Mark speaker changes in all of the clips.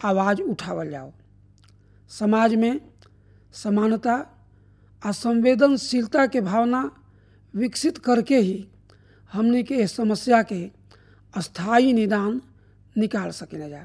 Speaker 1: आवाज़ उठावल जाओ समाज में समानता आ संवेदनशीलता के भावना विकसित करके ही हमने के इस समस्या के स्थायी निदान निकाल सकेला जा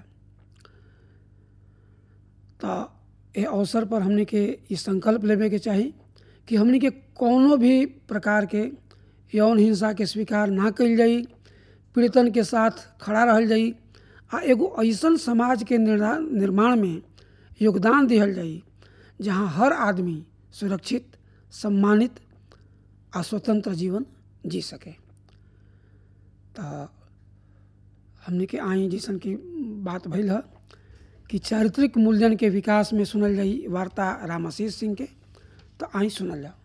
Speaker 1: तो ये अवसर पर हमने के ये संकल्प लेवे के चाही कि हमने के कोनो भी प्रकार के यौन हिंसा के स्वीकार ना कल जाई पीड़ितन के साथ खड़ा रहल जाई आ एगो ऐसन समाज के निर्माण में योगदान दिहल जाई जहाँ हर आदमी सुरक्षित सम्मानित आ स्वतंत्र जीवन जी सके तो हमने के आई जैसन की बात भइल है कि चारित्रिक मूल्यन के विकास में सुनल जाई वार्ता रामाशीष सिंह के तो आई सुनल जाओ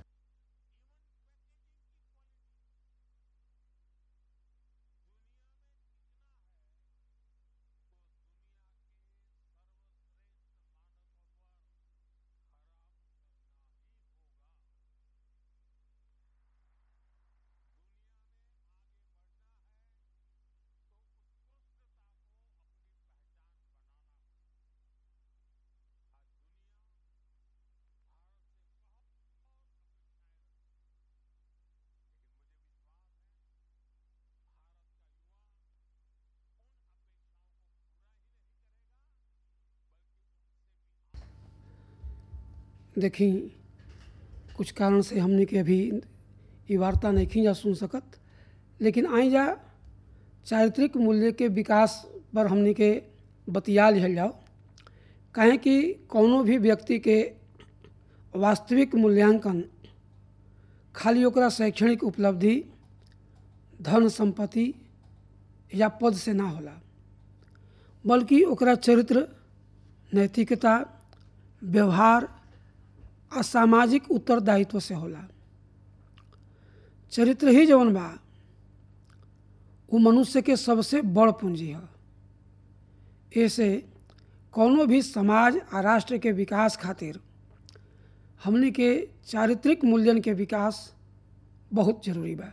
Speaker 1: देखी कुछ कारण से हमने के अभी ये वार्ता नहीं जा सुन सकत लेकिन आई जा चारित्रिक मूल्य के विकास पर हमने के बतिया लिहल जाओ कहें कि कोनो भी व्यक्ति के वास्तविक मूल्यांकन खाली ओकरा शैक्षणिक उपलब्धि धन संपत्ति या पद से ना होला बल्कि ओकरा चरित्र नैतिकता व्यवहार आ सामाजिक उत्तरदायित्व से होला चरित्र ही जवन बा वो मनुष्य के सबसे बड़ पूंजी है ऐसे कोनो भी समाज आ राष्ट्र के विकास खातिर हमने के चारित्रिक मूल्यन के विकास बहुत जरूरी बा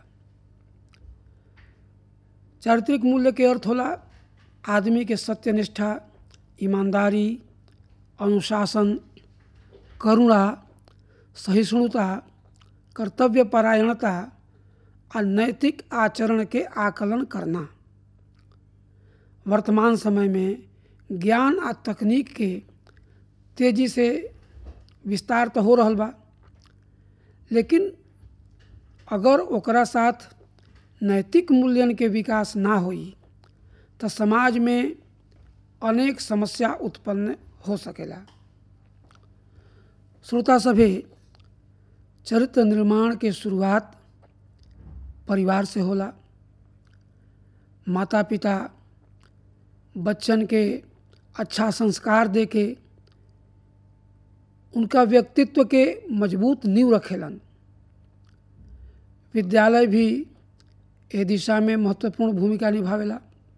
Speaker 1: चारित्रिक मूल्य के अर्थ होला आदमी के सत्यनिष्ठा ईमानदारी अनुशासन करुणा सहिष्णुता कर्तव्य परायणता आ नैतिक आचरण के आकलन करना वर्तमान समय में ज्ञान आ तकनीक के तेजी से विस्तार तो हो रहा बा लेकिन अगर ओकरा साथ नैतिक मूल्यन के विकास ना होई तो समाज में अनेक समस्या उत्पन्न हो सकेला श्रोता सभी चरित्र निर्माण के शुरुआत परिवार से होला माता पिता बच्चन के अच्छा संस्कार दे के उनका व्यक्तित्व के मजबूत नींव रखेलन विद्यालय भी ए दिशा में महत्वपूर्ण भूमिका निभावेला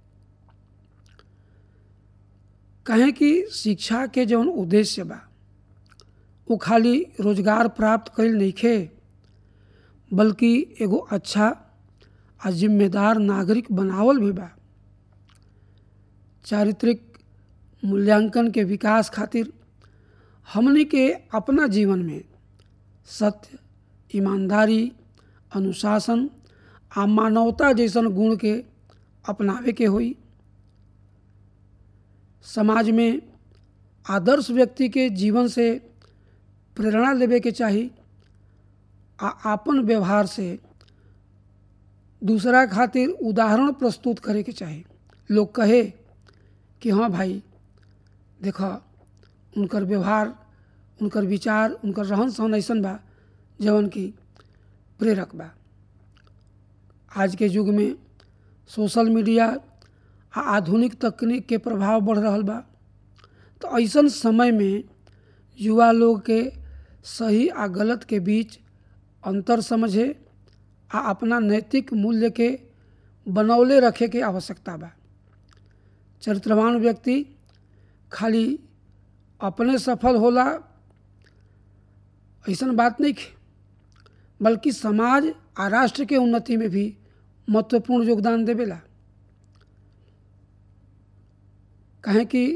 Speaker 1: कहें कि शिक्षा के जौन उद्देश्य बा वो खाली रोजगार प्राप्त कईल नइखे बल्कि एगो अच्छा आ जिम्मेदार नागरिक बनावल भी बा चारित्रिक मूल्यांकन के विकास खातिर हमने के अपना जीवन में सत्य ईमानदारी अनुशासन आ मानवता जैसन गुण के अपनावे के होई समाज में आदर्श व्यक्ति के जीवन से प्रेरणा लेवे के चाही आ आपन व्यवहार से दूसरा खातिर उदाहरण प्रस्तुत करे के चाही लोग कहे कि हाँ भाई देख उनकर व्यवहार उनकर विचार उनकर रहन सहन ऐसन बा जवन की प्रेरक बा आज के युग में सोशल मीडिया आ आधुनिक तकनीक के प्रभाव बढ़ रहा बा तो ऐसन समय में युवा लोग के सही आ गलत के बीच अंतर समझे आ अपना नैतिक मूल्य के बनौले रखे के आवश्यकता बा चरित्रवान व्यक्ति खाली अपने सफल होला ऐसन बात नहीं है बल्कि समाज आ राष्ट्र के उन्नति में भी महत्वपूर्ण योगदान देवेला कहें कि